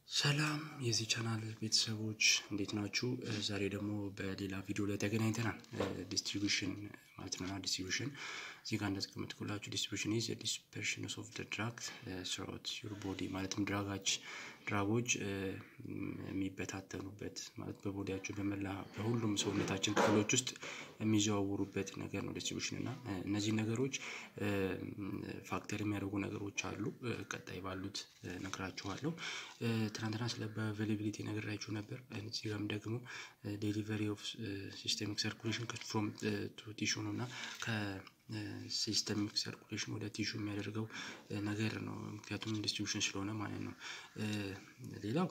ሰላም የዚህ ቻናል ቤተሰቦች እንዴት ናችሁ? ዛሬ ደግሞ በሌላ ቪዲዮ ላይ ተገናኝተናል። ዲስትሪቢሽን ማለት ነው። ዲስትሪቢሽን እዚህ ጋር እንዳስቀመጥኩላችሁ ዲስትሪቢሽን ኢዝ ዲስፐርሽን ኦፍ ደ ድራግ ስሮት ዩር ቦዲ ማለትም ድራጋች ድራጎች የሚበታተኑበት ማለት በቦዲያቸው በመላ በሁሉም ሰውነታችን ክፍሎች ውስጥ የሚዘዋውሩበት ነገር ነው ዲስትሪቢሽን እና እነዚህ ነገሮች ፋክተር የሚያደርጉ ነገሮች አሉ። ቀጣይ ባሉት ነግራችኋለሁ። ትናንትና ስለ በአቬይላቢሊቲ ነግራችሁ ነበር። እዚህ ጋርም ደግሞ ዴሊቨሪ ኦፍ ሲስተሚክ ሰርኩሌሽን ፍሮም ቱ ቲሹ ነው እና ከሲስተሚክ ሰርኩሌሽን ወደ ቲሹ የሚያደርገው ነገር ነው። ምክንያቱም ዲስትሪቢሽን ስለሆነ ማለት ነው። ሌላው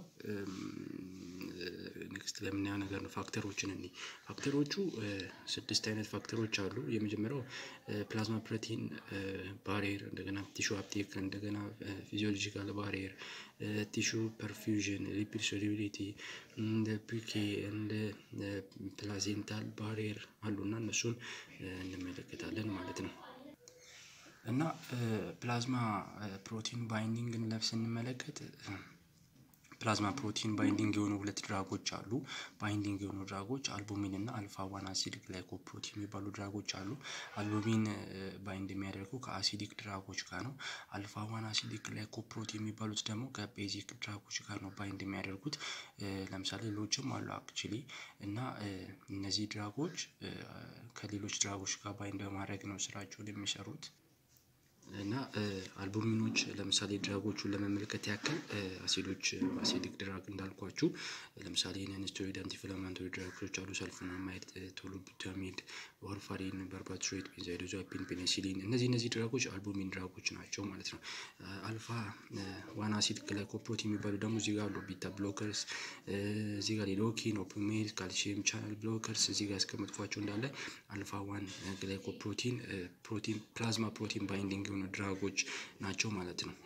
ኔክስት ለምናየው ነገር ነው። ፋክተሮችን እኔ ፋክተሮቹ ስድስት አይነት ፋክተሮች አሉ። የመጀመሪያው ፕላዝማ ፕሮቲን ባሪየር፣ እንደገና ቲሹ አፕቴክ፣ እንደገና ፊዚዮሎጂካል ባሪየር፣ ቲሹ ፐርፊውዥን፣ ሊፒድ ሶሉቢሊቲ፣ እንደ ፒኬ እንደ ፕላዜንታል ባሪየር አሉና እነሱን እንመለከታለን ማለት ነው። እና ፕላዝማ ፕሮቲን ባይንዲንግን ለብ ስንመለከት ፕላዝማ ፕሮቲን ባይንዲንግ የሆኑ ሁለት ድራጎች አሉ። ባይንዲንግ የሆኑ ድራጎች አልቡሚን እና አልፋ ዋን አሲድ ግላይኮፕሮቲን የሚባሉ ድራጎች አሉ። አልቡሚን ባይንድ የሚያደርጉ ከአሲዲክ ድራጎች ጋር ነው። አልፋ ዋን አሲዲክ ግላይኮፕሮቲን የሚባሉት ደግሞ ከቤዚክ ድራጎች ጋር ነው ባይንድ የሚያደርጉት። ለምሳሌ ሌሎችም አሉ አክቹሊ እና እነዚህ ድራጎች ከሌሎች ድራጎች ጋር ባይንድ በማድረግ ነው ስራቸውን የሚሰሩት። እና አልቡሚኖች ለምሳሌ ድራጎቹን ለመመልከት ያክል አሲዶች አሲዲክ ድራግ እንዳልኳችሁ ለምሳሌ ነንስቴሮይድ አንቲኢንፍላማቶሪ ድራጎች አሉ። ሰልፎናማይድ፣ ቶሎቡታሚድ፣ ዋርፋሪን፣ ባርባትሬት፣ ቤንዛይዶዛፒን፣ ፔኒሲሊን እነዚህ እነዚህ ድራጎች አልቡሚን ድራጎች ናቸው ማለት ነው። አልፋ ዋን አሲድ ግላይኮፕሮቲን የሚባሉ ደግሞ እዚህ ጋር አሉ። ቢታ ብሎከርስ እዚህ ጋር ሊዶኪን፣ ኦፒሜድ፣ ካልሲየም ቻናል ብሎከርስ እዚህ ጋር ያስቀመጥኳቸው እንዳለ አልፋ ዋን ግላይኮፕሮቲን ፕሮቲን ፕላዝማ ፕሮቲን ባይንዲንግ የሆኑ ድራጎች ናቸው ማለት ነው።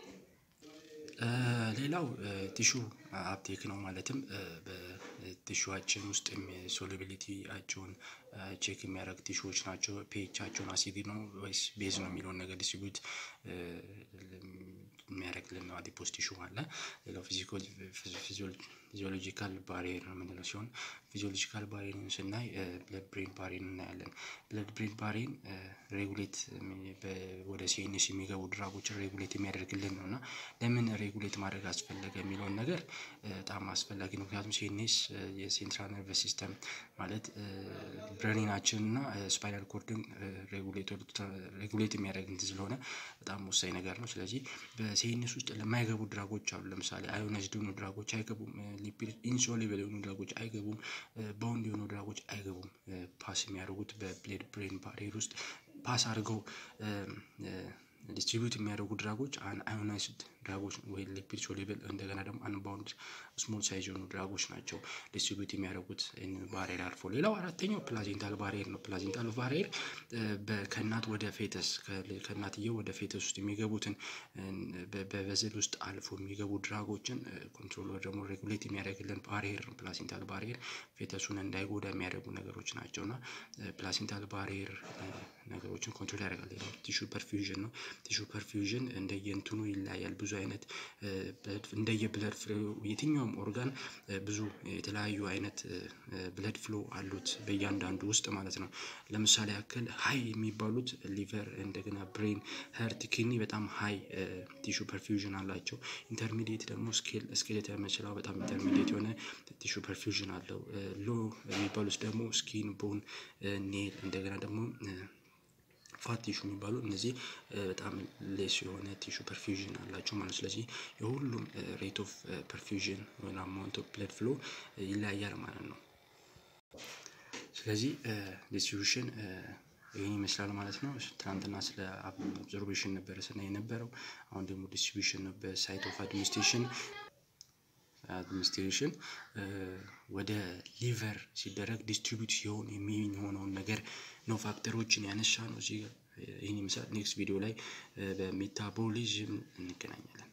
ሌላው ቲሹ አፕቴክ ነው። ማለትም በቲሹዋችን ውስጥ ሶሉቢሊቲያቸውን ቼክ የሚያደርግ ቲሹዎች ናቸው። ፒኤቻቸውን አሲድ ነው ወይስ ቤዝ ነው የሚለውን ነገር ዲስትሪቢዩት የሚያደርግልን ነው። አዲፖስ ቲሹ አለ። ሌላው ፊዚዮሎጂካል ባሪየር ነው የምንለው ሲሆን ፊዚዮሎጂካል ባሪየርን ስናይ ብለድ ብሬን ባሪየርን እናያለን። ብለድ ብሬን ባሪየርን ሬጉሌት ወደ ሲኤንኤስ የሚገቡ ድራጎችን ሬጉሌት የሚያደርግልን ነው እና ለምን ሬጉሌት ማድረግ አስፈለገ የሚለውን ነገር በጣም አስፈላጊ ነው። ምክንያቱም ሲኤንኤስ የሴንትራል ነርቨስ ሲስተም ማለት ብሬናችን እና ስፓይናል ኮርድን ሬጉሌት የሚያደርግ እንትን ስለሆነ በጣም ወሳኝ ነገር ነው። ስለዚህ በሲኤንኤስ ውስጥ ለማይገቡ ድራጎች አሉ። ለምሳሌ አዮናይዝድ የሆኑ ድራጎች አይገቡም። ሊፒድ ኢንሶሉብል የሆኑ ድራጎች አይገቡም። ባውንድ የሆኑ ድራጎች አይገቡም። ፓስ የሚያደርጉት በብለድ ብሬን ባሪየር ውስጥ ፓስ አድርገው ዲስትሪቢዩት የሚያደርጉ ድራጎች አዮናይዝድ ድራጎች ወይ ሊፒድ ሶሉብል እንደገና ደግሞ አንባውንድ ስሞል ሳይዝ የሆኑ ድራጎች ናቸው ዲስትሪቢዩት የሚያደርጉት ባሪየር አልፎ። ሌላው አራተኛው ፕላዜንታል ባሪየር ነው። ፕላዜንታል ባሪየር ከእናት ወደ ፌተስ ከእናትየው ወደ ፌተስ ውስጥ የሚገቡትን በቨዝል ውስጥ አልፎ የሚገቡ ድራጎችን ኮንትሮል ደግሞ ሬጉሌት የሚያደርግልን ባሪየር ነው። ፕላሴንታል ባሪየር ፌተሱን እንዳይጎዳ የሚያደርጉ ነገሮች ናቸው እና ፕላሴንታል ባሪየር ነገሮችን ኮንትሮል ያደርጋል። ቲሹ ፐርፊውዥን ነው። ቲሹ ፐርፊውዥን እንደየእንትኑ ይለያያል። ብዙ አይነት እንደየ ብለድ ፍሎ የትኛውም ኦርጋን ብዙ የተለያዩ አይነት ብለድ ፍሎ አሉት በእያንዳንዱ ውስጥ ማለት ነው። ለምሳሌ ያክል ሀይ የሚባሉት ሊቨር፣ እንደገና ብሬን፣ ሀርት፣ ኪኒ በጣም ሀይ ቲሹ ፐርፊውዥን አላቸው። ኢንተርሚዲየት ደግሞ ስኬል ስኬሌተል መችላው በጣም ኢንተርሚዲየት የሆነ ቲሹ ፐርፊውዥን አለው። ሎ የሚባሉት ደግሞ ስኪን፣ ቦን፣ ኔል እንደገና ደግሞ ፋት ቲሹ የሚባሉ እነዚህ በጣም ሌስ የሆነ ቲሹ ፐርፊውዥን አላቸው ማለት ነው። ስለዚህ የሁሉም ሬት ኦፍ ፐርፊውዥን ወይም አማውንት ኦፍ ብለድ ፍሎ ይለያያል ማለት ነው። ስለዚህ ዲስትሪቢዩሽን ይህን ይመስላል ማለት ነው። ትናንትና ስለ አብዞርቤሽን ነበረ ስናይ የነበረው። አሁን ደግሞ ዲስትሪቢዩሽን ነው። በሳይት ኦፍ አድሚኒስትሬሽን አድሚኒስትሬሽን ወደ ሊቨር ሲደረግ ዲስትሪቢዩት ሲሆን የሚሆነውን ነገር ነው ፋክተሮችን ያነሳ ነው። እዚህ ይህን ይመስላል። ኔክስት ቪዲዮ ላይ በሜታቦሊዝም እንገናኛለን።